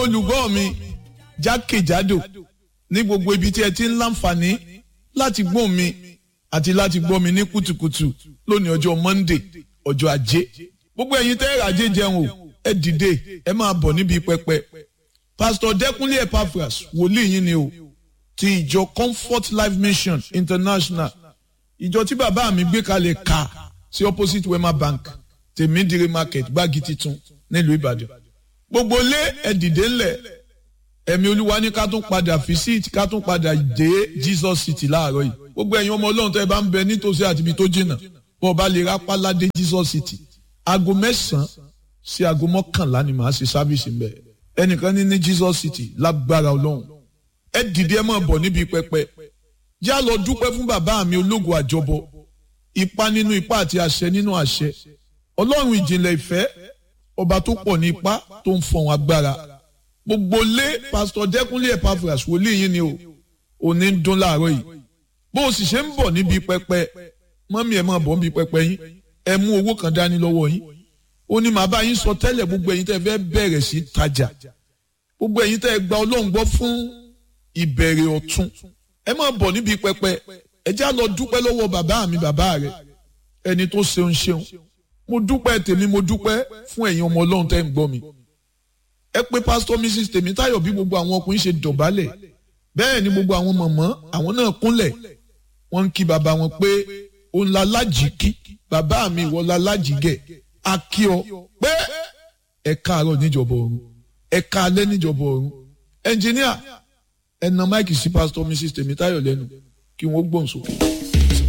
olùgbọ́ mi jákèjádò ní gbogbo ibi tí ẹ ti ń láǹfààní láti gbọ́ mi àti láti gbọ́ mi ní kùtùkùtù lónìí ọjọ́ Monday ọjọ́ ajé gbogbo ẹ̀yin tẹ́ ẹ̀rọ ajé jẹun o ẹ dìde ẹ máa bọ̀ níbi pẹpẹ Pastor Dẹ́kunlé Epaphras wòlíì yín ni o ti ìjọ Comfort Life Mission International ìjọ tí bàbá mi gbé kalẹ̀ ká sí opposite Wema Bank tèmídìrí market gbági titun nílùú Ìbàdàn gbogbo lé ẹ dìde ńlẹ̀ ẹ̀mí olúwa ní ká tún padà visit ká tún padà dé Jesus City láàárọ̀ yìí gbogbo ẹ̀yin ọmọ ọlọ́run tó ẹ bá ń bẹ nítòsí àti ibi tó jìnnà bọ́ ọ bá lè rápá ládé Jesus City aago mẹ́sàn-án sí aago mọ́kànlá ni màá ṣe sábìsì ń bẹ̀ ẹnìkan ní ní Jesus City lágbára ọlọ́run ẹ dìde ẹ máa bọ̀ níbi pẹpẹ já lọ dúpẹ́ fún bàbá mi ológun àjọbọ ipa nínú ipa àti àṣẹ nínú àṣẹ ọlọ́run ìjìnlẹ̀ ìfẹ́ ọba tó pọ̀ ní ipá tó ń fọ̀hún agbára gbogbo lé pásítọ̀ dẹ́kunlé Epaphras wòlíì yín ni o òní ń dún láàárọ̀ yìí bó o sì ṣe ń bọ̀ níbi pẹpẹ mọ́mí ẹ̀ máa bọ̀ níbi pẹpẹ yín ẹ mú owó kan dání lọ́wọ́ yín ó ní màá bá yín sọ tẹ́lẹ̀ gbogbo ẹ̀yin tẹ́ fẹ́ bẹ̀rẹ̀ sí tajà gbogbo ẹ̀yin tẹ́ gba ọlọ́run gbọ́ fún ìbẹ̀rẹ̀ ọ̀tun ẹ máa bọ̀ níbi pẹpẹ ẹ já lọ dúpẹ́ lọ́wọ́ bàbá mi bàbá rẹ ẹni tó ṣeun ṣeun mo dúpẹ́ tèmi mo dúpẹ́ fún ẹ̀yin ọmọ ọlọ́run tẹ́ ń gbọ́ mi ẹ pé pásítọ̀ mrs tèmítáyọ̀ bí gbogbo àwọn ọkùnrin ṣe dọ̀bálẹ̀ bẹ́ẹ̀ ni gbogbo àwọn mọ̀mọ́ àwọn náà kúnlẹ̀ wọ́n ń kí bàbá wọn pé òun la lájì kí bàbá mi ìwọ la lájì gẹ̀ a kí ọ pé ẹ káàárọ̀ níjọba ọ̀run ẹ káalẹ́ níjọba ọ̀run ẹnjìníà ẹ na máìkì sí pásítọ̀ mrs tèmítáyọ̀ lẹ́nu kí wọ́n gbóhùn sókè.